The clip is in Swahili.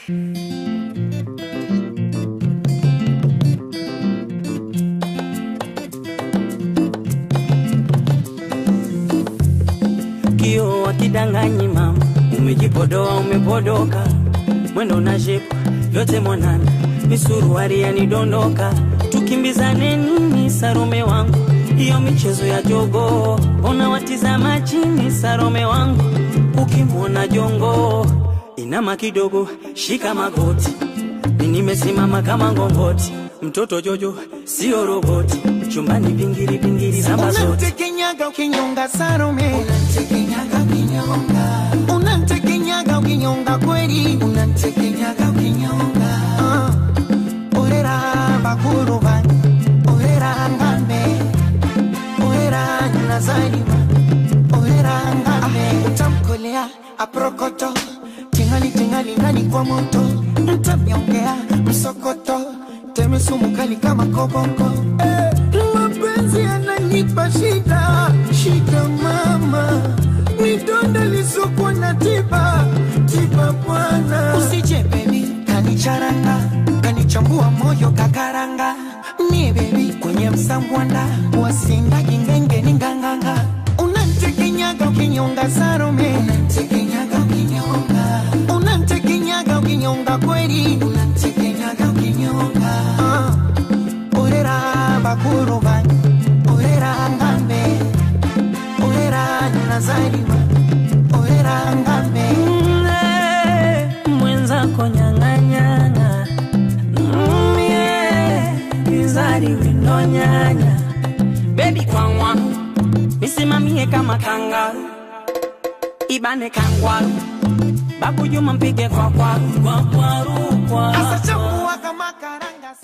kio wakidanganyi mama, umejipodoa umepodoka, mwendo na shepu yote mwanana, misuruari yanidondoka, tukimbizane nini Sarome wangu, hiyo michezo ya jogo, ona watizama chini Sarome wangu, ukimwona jongo inama kidogo, shika magoti, mi nimesimama kama ngongoti, mtoto Jojo sio roboti, chumbani vingiri vingiri namba zote Unantekenyaga ukinyonga Salome, unantekenyaga ukinyonga, unantekenyaga ukinyonga kweli, unantekenyaga ukinyonga. Uh, orera bakuru bani, orera ngambe, orera nazarima, orera ngambe. Utamkolea aprokoto, tingali tingali ndani kwa moto, mtamyongea msokoto, teme sumu kali kama koboko. Eh, mapenzi yananipa shida shida mama midonda lisokuwa na tiba tiba bwana usije bebi kanicharanga kanichambua moyo kakaranga nie bebi kwenye msambwanda wasinga kingenge ni nganganga unantekenyaga ukinyonga sarome unantekenyaga ukinyonga unantekenyaga ukinyonga kweli unantekenyaga ukinyonga uh. orera bakuru bani orera ngambe orera nazarima orera ngambe Mm, mwenzako nyang'anyang'a Mm, yeah, bizari winonyanya bebi kwangwa misimamie kama kangaru ibane kangwaru babu juma mpige kwa kwaru kwa kwaru kwa Asa